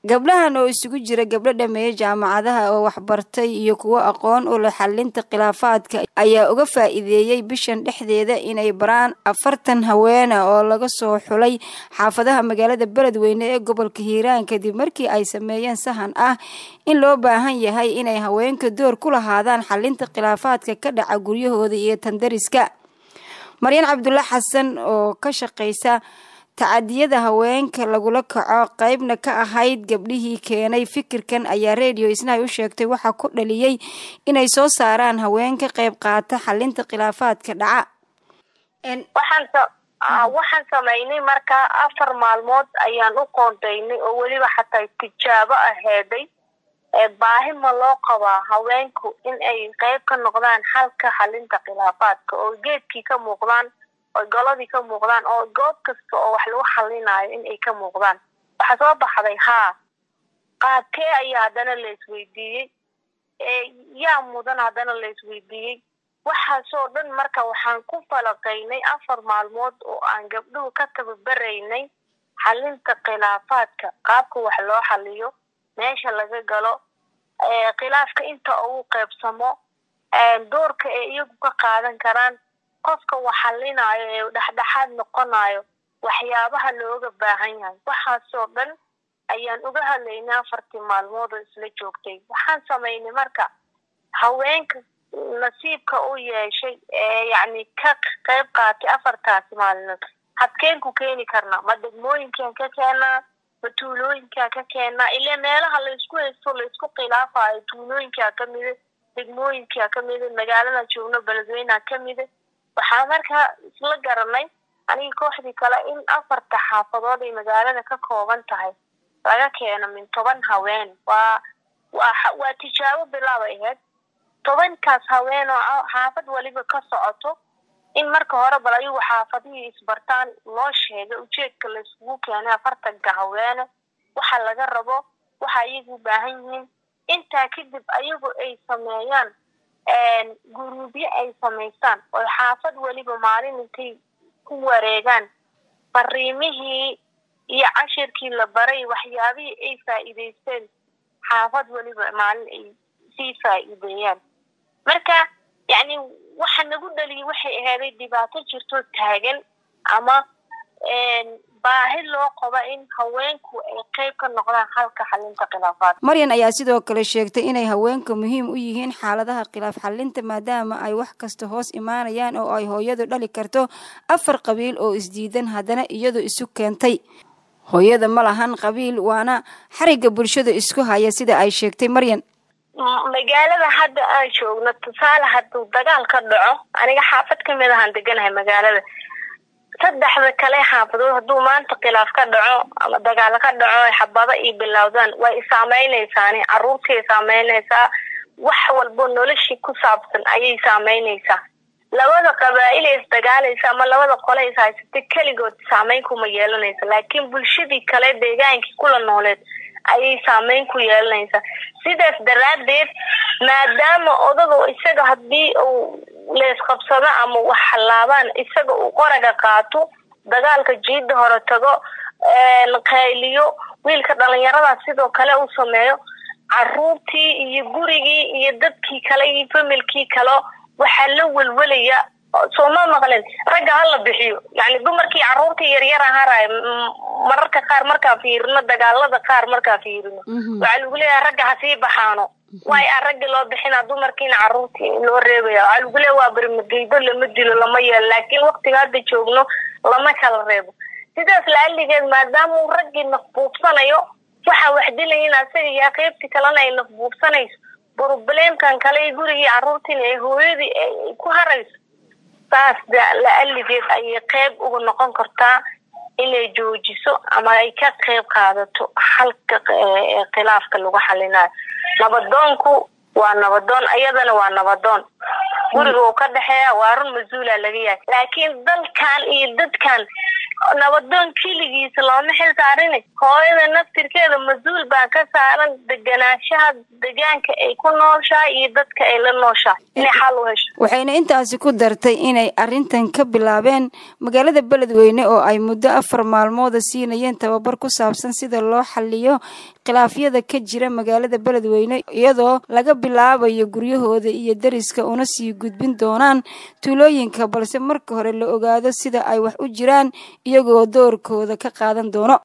gabdhahan oo isugu jira gabdho dhameeya jaamacadaha oo waxbartay iyo kuwo aqoon u leh xalinta khilaafaadka ayaa uga faa'iideeyey bishan dhexdeeda inay baraan afartan haweena oo laga soo xulay xaafadaha magaalada beledweyne ee gobolka hiiraan kadib markii ay sameeyeen sahan ah in loo baahan yahay inay haweenka door ku lahaadaan xalinta khilaafaadka ka dhaca guryahooda iyo tandariska maryan cabdulla xasan oo ka shaqaysa tacadiyada haweenka lagula kaco qeybna ka ahayd gabdhihii keenay fikirkan ayaa radio isnahay u sheegtay waxaa ku dhaliyey inay soo saaraan haween ka qeyb qaata xalinta khilaafaadka dhaca waxaan samaynay markaa afar maalmood ayaan u qoondaynay oo weliba xataa tijaabo aheeday baahi ma loo qabaa haweenku in ay qeyb ka noqdaan xalka xalinta khilaafaadka oo geedkii ka muuqdaan oo goladii ka muuqdaan oo goob kasta oo wax lagu xalinayo in ay ka muuqdaan waxaa soo baxday haa qaabkee ayaa haddana la isweydiiyey yaa mudan haddana la isweydiiyey waxaasoo dhan marka waxaan ku falaqaynay afar maalmood oo aan gabdhuhu ka tababaraynay xalinta khilaafaadka qaabka wax loo xaliyo meesha laga galo khilaafka inta ugu qeybsamo doorka ay iyagu ka qaadan karaan qofka wax xalinayo ee dhexdhexaad noqonayo waxyaabaha looga baahan yahay waxaasoo dhan ayaan uga hadlaynay afartii maalmood oo isla joogtay waxaan samaynay marka haweenka nasiibka u yeeshay ee yacni ka qeyb qaatay afartaasi maalinood hadkeen ku keeni karnaa ma degmooyinkaan ka keenaa ma tuulooyinkaan ka keenaa ilaa meelaha laysku haysto laysku khilaafayo tuulooyinkaa kamida degmooyinkaa kamida magaalada joogno beledweynea kamida waxaa markaa isla garanay aniga kooxdii kale in afarta xaafadood ay magaalada ka kooban tahay laga keeno min toban haween waa waa waa tijaabo bilaabay ahayd tobankaas haween oo xaafad waliba ka socoto in marka hore bal ayagu xaafadihii isbartaan loo sheegay ujeedka layskugu keenay afartanka haweene waxa laga rabo waxa ayagu u baahan yihiin intaa kadib ayagu ay sameeyaan guruubyo ay samaystaan oo xaafad weliba maalin intay ku wareegaan fariimihii iyo cashirkii la baray waxyaabihii ay faa'iidaysteen xaafad weliba maalin ay sii faa'iideeyaan marka yacni waxa nagu dhaliyay waxay ahaaday dhibaato jirto taagan ama baahi loo qabo in haweenku ay qeyb ka noqdaan halka xalinta khilaafaadka maryan ayaa sidoo kale sheegtay inay haweenka muhiim u yihiin xaaladaha khilaaf xalinta maadaama ay wax kasta hoos imaanayaan oo ay hooyadu dhali karto afar qabiil oo isdiidan haddana iyadu isu keentay hooyada ma lahan qabiil waana xarigga bulshada isku haya sida ay sheegtay maryan magaalada hadda aan joogno tusaale hadduu dagaal ka dhaco aniga xaafad kamid ahaan deganahay magaalada saddexda kale xaafadood hadduu maanta khilaaf ka dhaco ama dagaal ka dhaco ay xabado iyo bilowdaan way isaameynaysaani caruurtii saameynaysaa wax walbo noloshii ku saabsan ayay saameynaysaa labada qabaa'il ee isdagaalaysa ama labada qole is haysatay keligood saameyn kuma yeelanaysa laakiin bulshadii kale deegaankii kula nooleed ayay saameyn ku yeelanaysaa sidaas daraaddeed maadaama odagu isaga haddii uu leesqabsado ama wax hallaabaan isaga uu qoraga qaato dagaalka jiida hore tago qayliyo wiilka dhalinyarada sidoo kale uu sameeyo caruurtii iyo gurigii iyo dadkii kale iyo familkii kale waxaa la welwelaya sooma maqlen ragga hala bixiyo yani dumarkii caruurtii yaryar ahaarayo mararka qaar markaa fiirino dagaalada qaar markaa fiirino waxaa lagu leeyahay ragga hasii baxaano way a raggi loo bixina dumarkiina caruurtii loo reebaya waxaa lagu leeya waa barimageydo lama dilo lama yeelo laakiin waktiga hadda joogno lama kala reebo sidaas laaligeed maadaama uu raggii nafbuubsanayo waxaa wax dilayin asaga iyo qeybtii kalena ay nafbuubsanayso broblemkan kale iyo gurigii caruurtiina ee hooyadii ay ku harayso saas la-aligeed ayay qeyb uga noqon kartaa inay joojiso ama ay ka qeyb qaadato halka khilaafka lagu xalinayo nabadoonku waa nabadoon iyadana waa nabadoon guriga uu ka dhexeeya waa run mas-uula laga yahay laakiin dalkan iyo dadkan nabadoon keligiisa looma xil saarini hooyada naftirkeeda mas-uul baa ka saaran deganaanshaha degaanka ay ku nooshahay iyo dadka ay la nooshahay inay xal u hesho waxayna intaasi ku dartay inay arrintan ka bilaabeen magaalada beledweyne oo ay muddo afar maalmooda siinayeen tababar ku saabsan sida loo xaliyo khilaafyada ka jira magaalada beledweyne iyadoo laga bilaabayo guryahooda iyo deriska una sii gudbin doonaan tuulooyinka balse marka hore la ogaado sida ay wax u jiraan iyagoo doorkooda ka qaadan doono